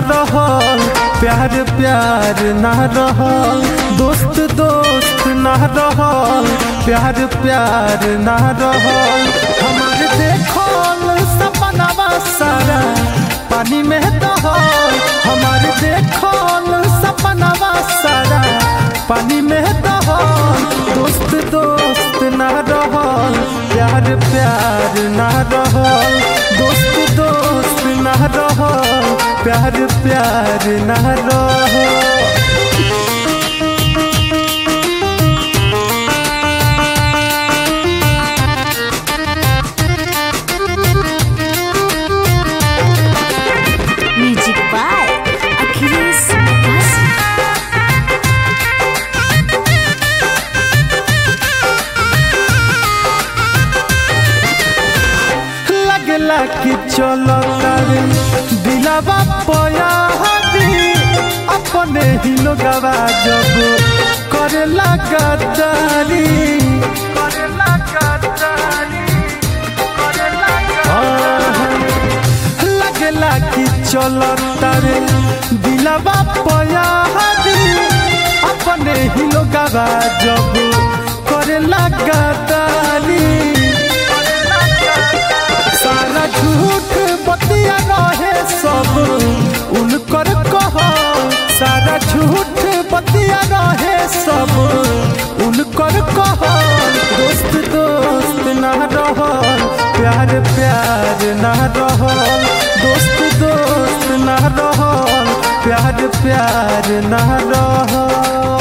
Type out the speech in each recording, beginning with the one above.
रहल प्यार प्यार ना रहल दोस्त दोस्त ना रहल प्यार प्यार ना रहल हमार देखल सपनावा सारा पानी में दहल हमार देखल सपनावा सारा पानी में दहल दोस्त दोस्त ना रहल प्यार प्यार ना रहल दोस्त दोस्त ना रहल प्यार प्यार ना रहल Music by Achilles Kasi. लगला कि चलो तारे दिलावा पया हदी अपने ही लोगवा जब करे लगा तारी करे लगा तारी करे लगा लगला कि चलो तारे दिलावा पया हदी अपने ही लोगवा जब करे लगा तारी सारा झूठ बतिया रहे सब उनकर कह सारा झूठ बतिया रहे सब उनकर कह दोस्त दोस्त ना रहल प्यार प्यार ना रहल दोस्त दोस्त ना रहल प्यार प्यार ना रहल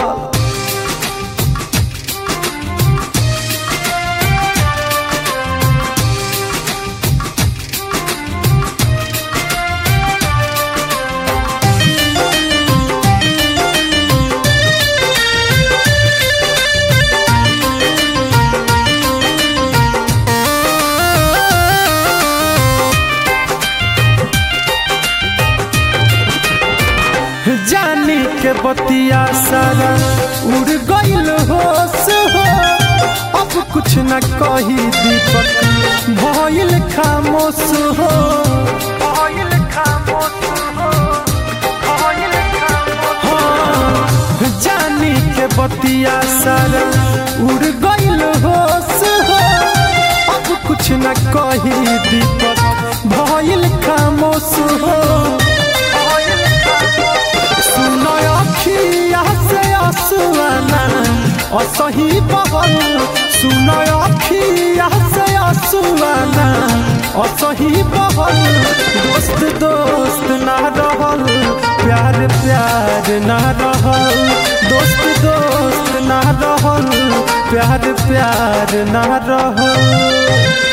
जानी के बतिया सारा उड़ गईल होश हो अब कुछ न कही दीपक भइल खामोश हो भइल खामोश हो भइल खामोश हो जानी के बतिया सारा उड़ गईल होश हो अब कुछ न कही दीपक भइल खामोश हो सुनो अखिया से आसुआना असही बहल सुनो अखिया से आसुआना असही बहल दोस्त दोस्त ना रहल प्यार प्यार ना रहल दोस्त दोस्त ना रहल प्यार प्यार ना रहल